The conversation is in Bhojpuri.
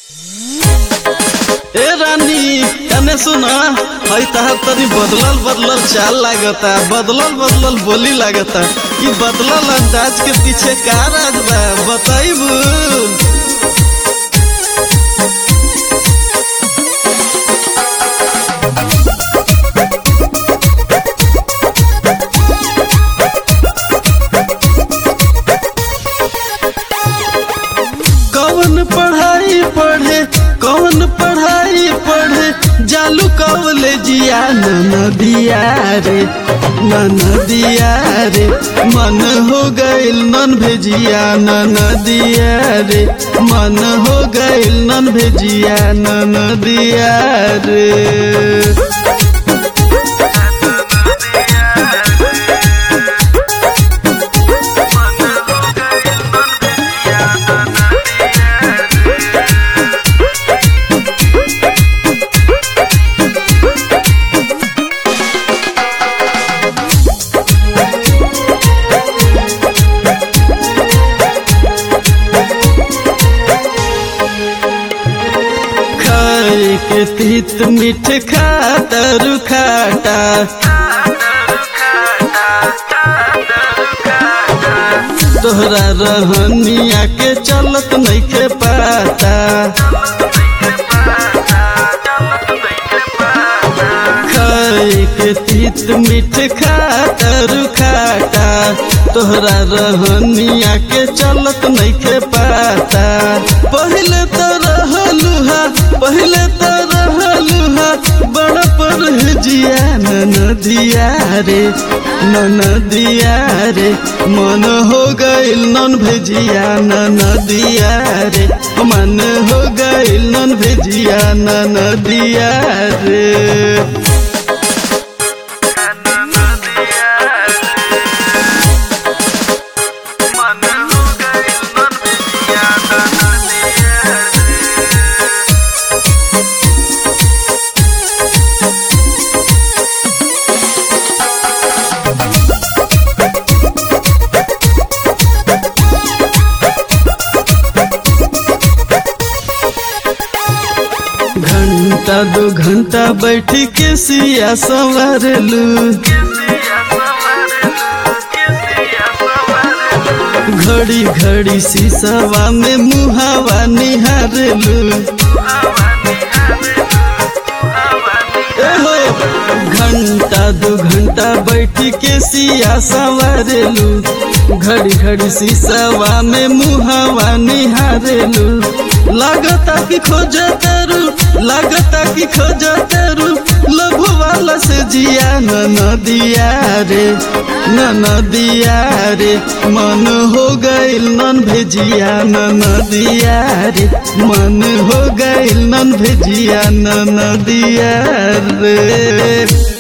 ए रानी कने सुना हई तहार तनी बदलल बदलल चाल लागता बदलल बदलल बोली लागता कि बदलल अंदाज के पीछे का राज बा बताइबू कौन पढ़ाई पढ़े कौन पढ़ाई पढ़े जालू कॉलेजिया नदिया रे नदिया रे मन हो गइल नन भेजिया नदिया रे मन हो गइल नन भेजिया नदिया रे खाए के तीत मीठ खातर खाटा तोहरा रहनिया के चलत नइखे पाता खाए के तीत मीठ खातर खाटा तोहरा रहनिया के चलत नइखे पाता पहले तो रहलुहा पहले तो रहलुहा बड़ पर जिया नदिया रे नदिया रे मन हो गइल नन भेजिया नदिया रे मन हो गइल नन भेजिया नदिया रे घंटा दो घंटा बैठ के सिया संवारलू घड़ी घड़ी शीशवा में मुहावा निहारलू एहो घंटा दो घंटा बैठ के सिया संवारलू घड़ी घड़ी शीशवा में मुहावा निहारलू लागता कि खोज तेरू लागता कि खोज तेरू लभु वाला से जिया नदिया रे नदिया रे मन हो गइल नन भेजिया नदिया रे मन हो गइल नन भेजिया नदिया रे